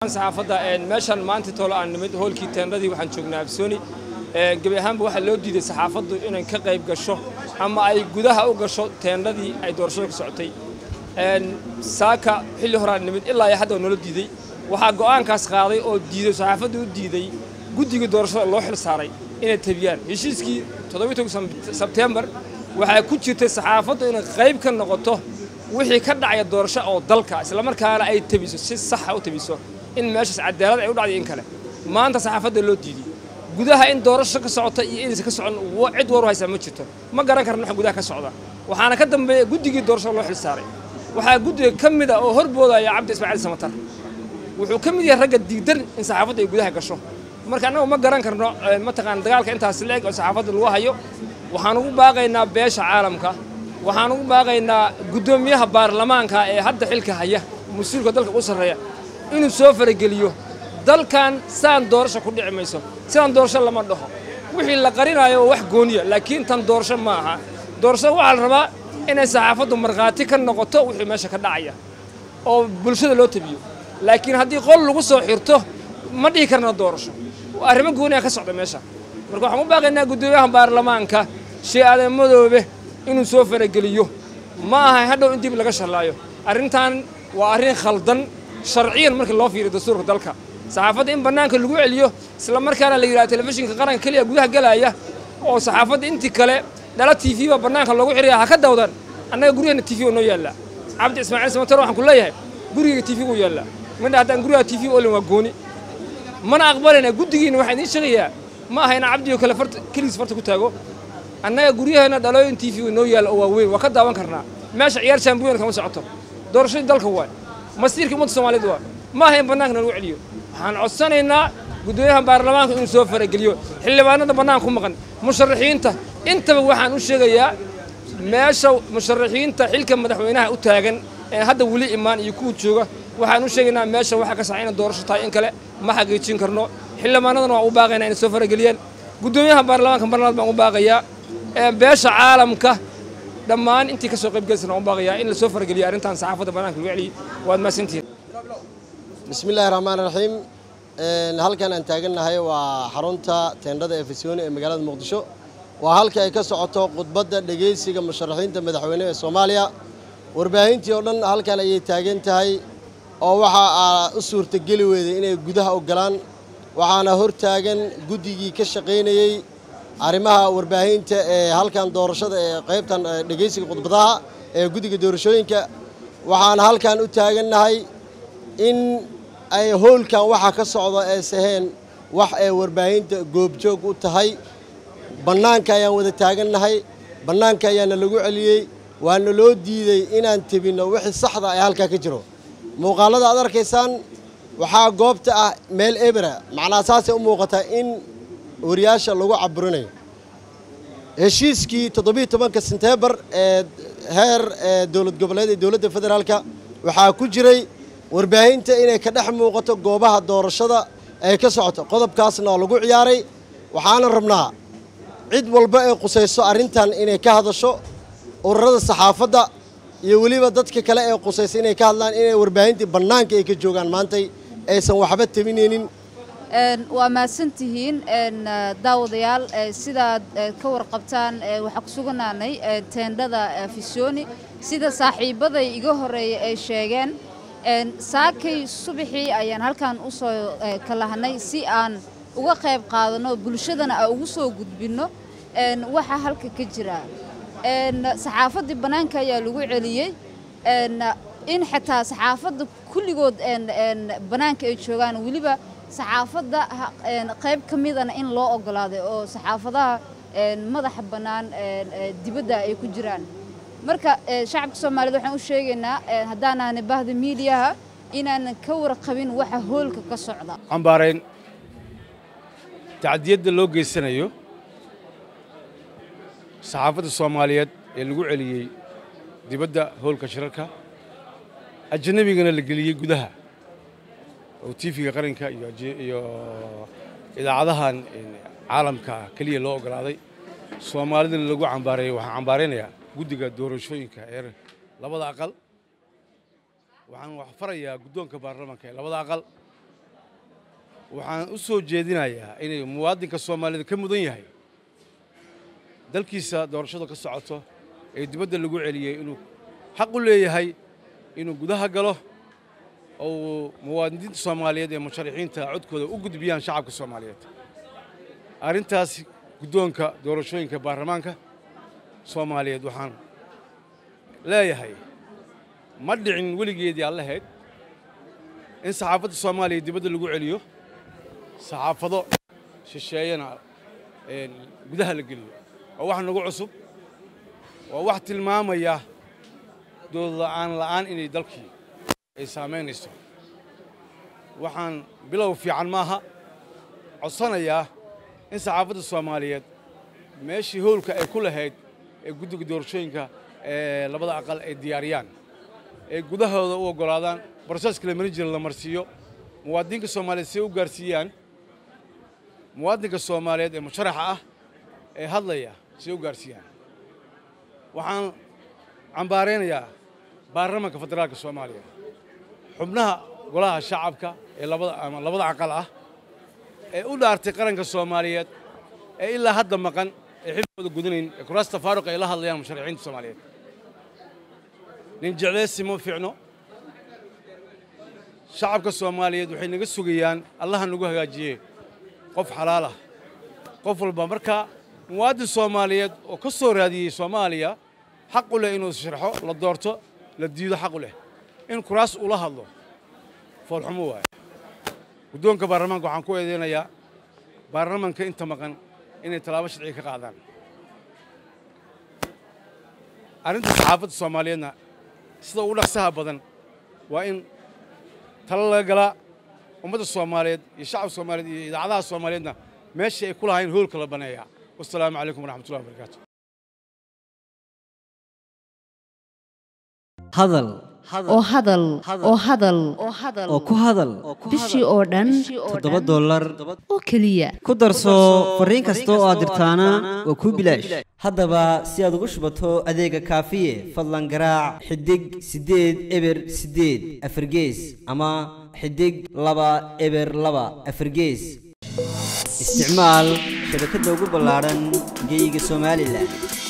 saxaafadda meeshan maanta toolo aan nimid hoolkii teendadii waxaan joognaa absooni gebi ahaanba waxaa loo diiday saxaafaddu inay ka qayb gasho ama ay gudaha u gasho teendadii ay doorashada ku socotay saaka xilli horaan nimid ilaa iyo hadda noola diiday waxaa go'aankaas qaaday oo diiday saxaafaddu u diiday guddigii doorashada loo xil saaray inay tabiyaan heshiiskii sebtembar waxaa ku jirtay saxaafaddu inay qayb ka noqoto wixii ka dhacaya doorasho oo dalka islamarkaana ay tabiso si saxa u tabiso in meeshaas cadaalad ay u dhacday in kale maanta saxaafadda loo diiday gudaha in doorasho ka socota iyo inaysan ka socon cid war u haysaa ma jirto ma garan karna waxa gudaha ka socda waxaana ka dambeeya guddigii doorashada loo xil saaray waxaa guddiga ka mid a oo horboodaya cabdi ismaaciil samatar wuxuu ka mid yahay ragga diidan in saxaafadda ay gudaha gasho marka annagu ma garan karno mataqaana dagaalka intaas leeg oo saxaafadda lagu hayo waxaan ugu baaqaynaa beesha caalamka waxaan ugu baaqaynaa guddoomiyaha baarlamaanka ee hadda xilka haya mas-uulka dalka u sarreeya inuu soo farageliyo dalkan saan doorasho ku dhici mayso sidaan doorasho lama dhaho wixii la qarinayo waa wax gooniya laakiin tan doorasho ma aha doorashada waxaa la rabaa inay saxaafaddu markhaati ka noqoto wixii meesha ka dhacaya oo bulshada loo tabiyo laakiin haddii qol lagu soo xirto ma dhihi karna doorasho arrimo gooniya ka socda meesha marka waxaan u baaqaynaa guddoomiyaha baarlamaanka shee aadan madoobe inuu soo farageliyo ma aha hadhow in dib laga shallaayo arrintan waa arrin khaldan sharciyan markii loo fiiriyo dastuurka dalka saxaafadda in bannaanka lagu celiyo isla markaana la yidhaha telefishinka qaranka keliya gudaha gelaya oo saxaafadda intii kale dhala t v baa bannaanka loogu xiraya ha ka dawdan annaga guryaheena t v oo noo yaallaa cabdi ismaaciil samatar waxaan ku leeyahay gurigayga t v uu yaallaa midha haddaan guriga t v olin waa gooni mana aqbalayna guddigiina waxaan idiin sheegayaa ma aha ina cabdigo kale farta keligiis farta ku taago annaga guryaheena dhalooyin t v noo yaalla oo waaweyn waa ka daawan karnaa meesha ciyaar champion kama socoto doorashadii dalka waay masiirkii ummadda soomaaliyeed waa ma aha in bannaanka lagu celiyo waxaan codsanaynaa guddoomiyaha baarlamaanka inuu soo farageliyo xildhibaanada bannaanka ku maqan musharaxiinta intaba waxaan u sheegayaa meesha musharaxiinta xilka madaxweynaha u taagan ee hadda weli imaan iyo kuwa jooga waxaan u sheegaynaa meesha waxa ka saxa inay doorasho tahay in kale ma xaqiijin karno xildhibaanadana waan u baaqaynaa inay soo farageliyaan guddoomiyaha baarlamaanka marnaad baan u baaqayaa beesha caalamka dhammaan intii ka soo qaybgelaysan waan u baaqayaa in la soo farageliyo arrintan saxaafadda bannaanka lagu celiyo waad mahadsantihiin bismillahi raxmaan raxiim halkan aan taagannahay waa xarunta teendhada ee fasiyooni ee magaalada muqdisho waa halka ay ka socoto khudbadda dhegaysiga musharaxiinta madaxweyne ee soomaaliya warbaahintii oo dhan halkan ayay taagan tahay oo waxaa u suurtageli weyday inay gudaha ogolaan waxaana hor taagan guddigii ka shaqaynayey arrimaha warbaahinta ee halkan doorashada ee qaybtan dhegaysiga khudbadaha ee guddiga doorashooyinka waxaana halkan u taagannahay in ay howlkan waxaa ka socda ay saheen wax ay warbaahinta goobjoog u tahay bannaanka ayaan wada taagannahay bannaanka ayaana lagu celiyey waana loo diidey inaan tebinno wixii saxda ee halkaa ka jiro muuqaallada aad arkaysaan waxaa goobta ah meel ebera macnaa saasay u muuqataa in wariyaasha lagu caburinayo heshiiskii toddobiiy tobanka senteembar ee heer dowlad goboleed ee dowladda federaalka waxaa ku jiray warbaahinta inay ka dhex muuqato goobaha doorashada ay ka socoto qodobkaasna oo lagu ciyaaray waxaana rabnaa cid walba ay qusayso arrintan inay ka hadasho ururada saxaafadda iyo weliba dadka kale ee qusaysa inay ka hadlaan inay warbaahintii bannaanka ay ka joogaan maantay aysan waxba tabinaynin waa mahadsantihiin daawadayaal sidaad ka warqabtaan waxaa ku suganaanay teendhada fisioni sida saaxiibaday iga horeeya ay sheegeen saakay subaxii ayaan halkan u soo kalahanay si aan uga qayb qaadano bulshadana aan ugu soo gudbinno waxa halka ka jira saxaafaddii bannaanka ayaa lagu celiyey in xitaa saxaafadda kulligood bannaanka ay joogaan weliba saxaafadda qayb ka midana in loo ogolaaday oo saxaafadaha madaxa bannaan dibadda ay ku jiraan marka shacabka soomaaliyed waxaan u sheegaynaa haddaanaana bahda miidiyaha inaanan ka warqabin waxa hoolka ka socda cambaarayn tacdiyadda loo geysanayo saxaafadda soomaaliyeed ee lagu celiyey dibadda hoolka shirarka ajnabigana la geliyey gudaha oo tiifiga qaranka iyo idaacadahan caalamka keliya loo ogolaaday soomaalidana lagu cambaareeyey waxaan cambaaraynayaa guddiga doorashooyinka ee labada aqal waxaan wax farayaa guddoonka baarlamaanka ee labada aqal waxaan u soo jeedinayaa inay muwaadinka soomaaliyeed ka mudan yahay dalkiisa doorashadu ka socoto ee dibadda lagu celiyey inuu xaq u leeyahay inuu gudaha galo oo uu muwaadiniinta soomaaliyeed ee musharaxiinta codkooda u gudbiyaan shacabka soomaaliyeed arrintaas guddoonka doorashooyinka baarlamaanka soomaaliyeed waxaan leeyahay ma dhicin weligeedii aan lahayd in saxaafadda soomaaliya dibadda lagu celiyo saxaafado shisheeyana gudaha la geliyo waa wax nagu cusub waa wax tilmaamaya dood la'aan la'aan inay dalkii ay saamaynayso waxaan bilow fiican maaha codsanayaa in saxaafadda soomaaliyeed meeshii howlka ay ku lahayd ee guddiga doorashooyinka ee labada aqal ay diyaariyaan ee gudahooda u oggolaadaan broseska la marin jira la marsiiyo muwaadinka soomaaliyeed si ay u gaarsiiyaan muwaadinka soomaaliyeed ee musharaxa ah ee hadlaya si ay u gaarsiiyaan waxaan cambaaraynayaa baarlamanka federaalka soomaaliya xubnaha golaha shacabka ee labada ama labada aqal ah ee u dhaartay qaranka soomaaliyeed ee ilaa hadda maqan ee xilkooda gudanayn ee kuraasta faaruq ay la hadlayaan musharaxiinta soomaaliyeed nin jecleysi ma fiicno shacabka soomaaliyeed waxay naga sugayaan allaha nagu hagaajiye qof xalaal ah qof walba marka muwaadin soomaaliyeed oo ka soo raadiyey soomaaliya xaq u leh inuu sharxo la doorto la diido xaq u leh in kuraas ula hadlo foolxumo waaye guddoonka baarlamaanka waxaan ku eedeynayaa baarlamanka inta maqan inay tallaabo sharciga ka qaadaan arrinta saxaafadda soomaaliyeedna sida ugu dhaqsaha badan waa in talo laga galaa ummadda soomaaliyeed iyo shacabka soomaaliyeed iyo idaacadaha soomaaliyeedna meeshii ay ku lahayn hoolka la baneeyaa wasalaamu calaykum waraxmatullahi wabarakaatu hadal oo hadal oo hadal oo ku hadal bishii oo dhan toddoba dollar oo keliya ku darso fariin kasta oo aad dirtaana waa kuu bilaash haddaba si aad ugu shubato adeega kaafiye fadlan garaac xidig siddeed eber siddeed afargees ama xidig laba eber laba afargees isticmaal shabakadda ugu ballaadhan geyga somalilan